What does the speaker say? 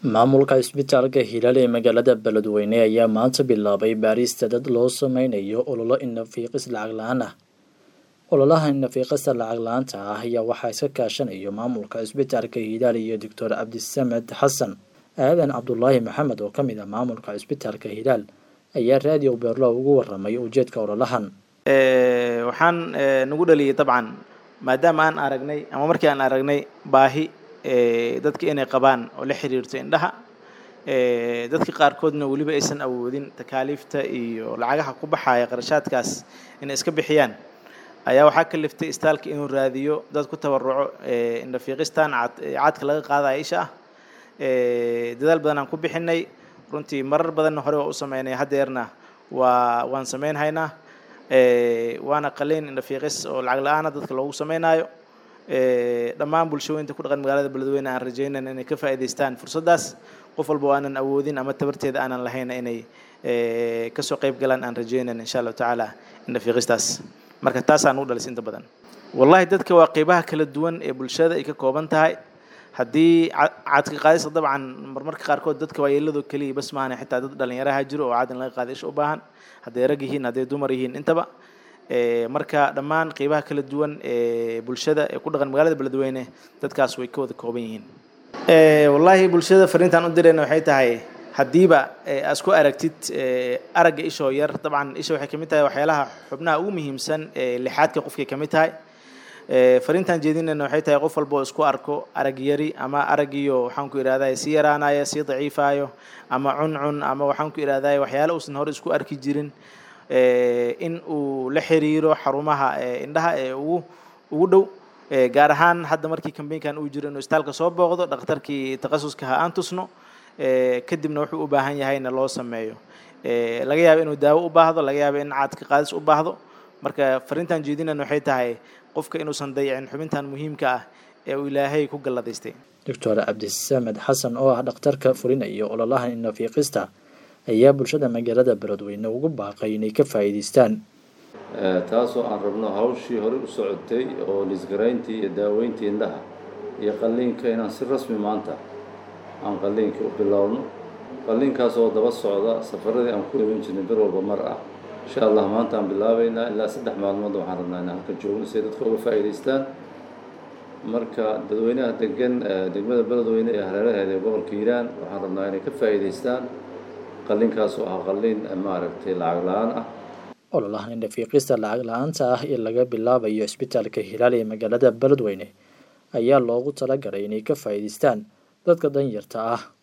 maamulka isbitaalka hilaal ee magaalada beledweyne ayaa maanta bilaabay baarista dad loo sameynayo ololo inafiiqis lacag la-aan ah ololaha inafiiqista lacag la-aanta ah ayaa waxaa iska kaashanayo maamulka isbitaalka hilaal iyo doctor cabdisamed xasan aadan cabdulaahi maxamed oo ka mid ah maamulka isbitaalka hilaal ayaa raadiyo beerlo ugu waramay ujeedka ololahan waxaan nagu dhaliyay dabcan maadaama aan aragnay ama markii aan aragnay baahi dadka inay qabaan oo la xiriirto indhaha dadka qaarkoodna weliba aysan awoodin takaaliifta iyo lacagaha ku baxaya qarashaadkaas inay iska bixiyaan ayaa waxaa kaliftay istaalka inuu raadiyo dad ku tabaruco indhafiiqistan cadka laga qaadaya isha ah dadaal badan aan ku bixinay runtii marar badanna hore waa u sameynay haddeerna waa waan sameynhaynaa waana qaliin indhafiiqis oo lacag la-aana dadka loogu sameynaayo dhammaan bulshooyinta ku dhaqan magaalada beledweyne aan rajaynan inay ka faa'iidaystaan fursaddaas qof walba oo aanan awoodin ama tabarteeda aanan lahayna inay kasoo qayb galaan aan rajaynan insha allahu tacaala indhafiiqistaas marka taasaan u dhalis inta badan wallahi dadka waa qeybaha kala duwan ee bulshada ay ka kooban tahay haddii cadka qaadista dabcan marmarka qaarkood dadka waayeelado keliya bas maahan xitaa dad dhalinyaraha jiro oo cadin laga qaada isha u baahan hadday rag yihiin hadday dumar yihiin intaba marka dhammaan qeybaha kala duwan ee bulshada ee ku dhaqan magaalada beledweyne dadkaas way ka wada kooban yihiin wallaahi bulshada fariintaan u dirayna waxay tahay haddiiba aad isku aragtid aragga ishoo yar dabcan isha waxay kamid tahay waxyaalaha xubnaha ugu muhiimsan ee lixaadka qofkay kamid tahay fariintaan jeedinayna waxay tahay qof walba oo isku arko arag yari ama aragiyo waxaan ku idhahday sii yaraanayo sii daciifayo ama cuncun ama waxaan ku idhahday waxyaala uusan hore isku arki jirin in uu la xiriiro xarumaha indhaha ee ugu ugu dhow gaar ahaan hadda markii kambeynkan uu jiro inuu istaalka soo booqdo dhakhtarkii takhasuska ha aan tusno kadibna wuxuu u baahan yahayna loo sameeyo laga yaabo inuu daawo u baahdo laga yaabo in cadka qaadis u baahdo marka fariintan jeedinayna waxay tahay qofka inuusan dayicin xubintan muhiimka ah ee uu ilaahay ku galladaystay doctor cabdisamed xasan oo ah dhakhtarka fulinaya ololaha inafiiqista ayaa bulshada magaalada beledweyne ugu baaqay inay ka faa'iidaystaan taasoo aan rabno hawshii horey u socotay oo lisgarayntii iyo daaweyntii indhaha iyo qalliinka inaan si rasmi maanta aan qalliinka u bilowno qalliinkaas oo daba socda safaradii aan ku iman jirnay bir walba mar ah insha allah maanta aan bilaabaynaa ilaa saddex maalmood waxaan rabnaa inaan halkan joogno si ay dadka uga faa'iidaystaan marka dadweynaha degan degmada beledweyne ee hareeraheeda ee gobolka hiiraan waxaan rabnaa inay ka faa'iidaystaan qalliinkaas oo ah qalliin maaragtay lacag la-aan ah ololahan indhafiiqista lacag la-aanta ah ee laga bilaabayo isbitaalka hilaal ee magaalada beledweyne ayaa loogu talagalay inay ka faa'iidaystaan dadka danyarta ah